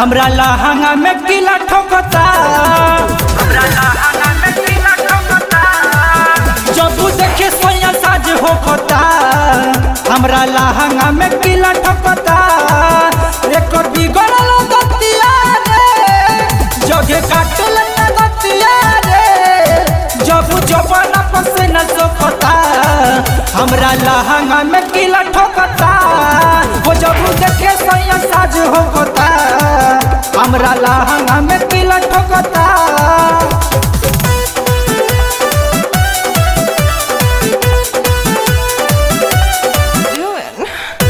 हमरा लहंगा में किला ठोकता हमरा लहंगा में किला ठोकता जब देखे सोया साज होकता हमरा लहंगा में किला ठोकता एकर बिगड़ल गतिया रे जगे काटल न गतिया रे जब जवन पसे न सोकता हमरा लहंगा में किला ठोकता वो जब देखे सोया साज होकता हमरा लहंगा में किला ठोकता doing?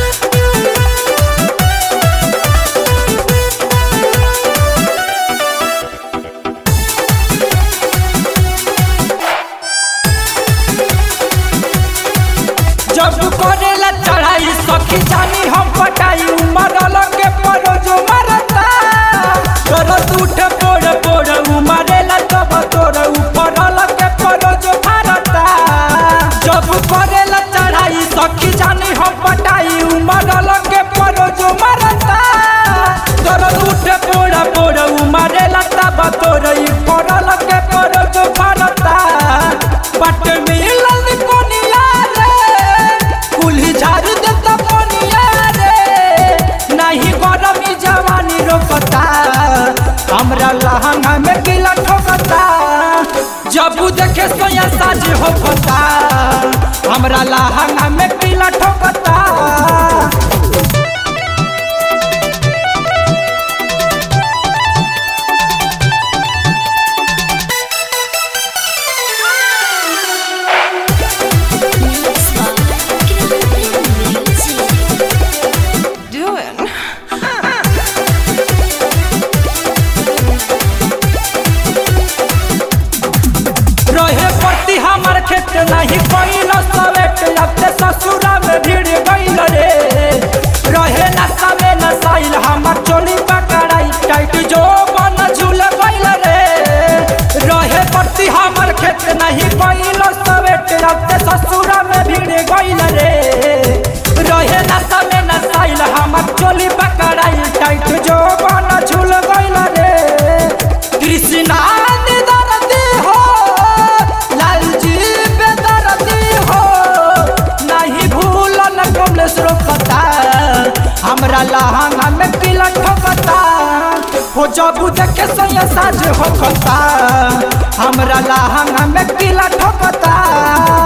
जब करेला चढ़ाई सखी जानी हम पटाई उमर के परो जो मरता दर्द उठे पोड़ पोड़ उमरेला तब तोर ऊपर के परो जो भारता जब करेला चढ़ाई सखी जानी हम पटाई उमर के परो जो मरता दर्द उठे पोड़ पोड़ उमरेला तब तोर ऊपर के परो जो भारता पट मिलन कोनिया रे कुल्ही झाड़ देता कोनिया रे नहीं गरमी जवानी रोकता हमरा लहंगा में गिला ठोकता जब उ देखे सोया साज होकता हमरा लहंगा में गिला ठोकता Doing? रहे पति हमर खेत नहीं कोइल सवेट अब ते ससुरा में भीड़ गइल रे रहे नशा में नसाइल हमर चोली पकड़ाई टाइट जो बन झूल गइल रे रहे पति हमर खेत नहीं कोइल सवेट अब ते ससुरा में भीड़ गइल रे रहे नशा में नसाइल हमर चोली पकड़ाई टाइट जो बन झूल गइल रे कृष्णा दर्दी हो लालजी बेदर्दी हो नहीं भूलन कमलेश रोकता हमरा लहंगा में किला ठोकता हो जब देखे सोया साज होकता हमरा लहंगा में किला ठोकता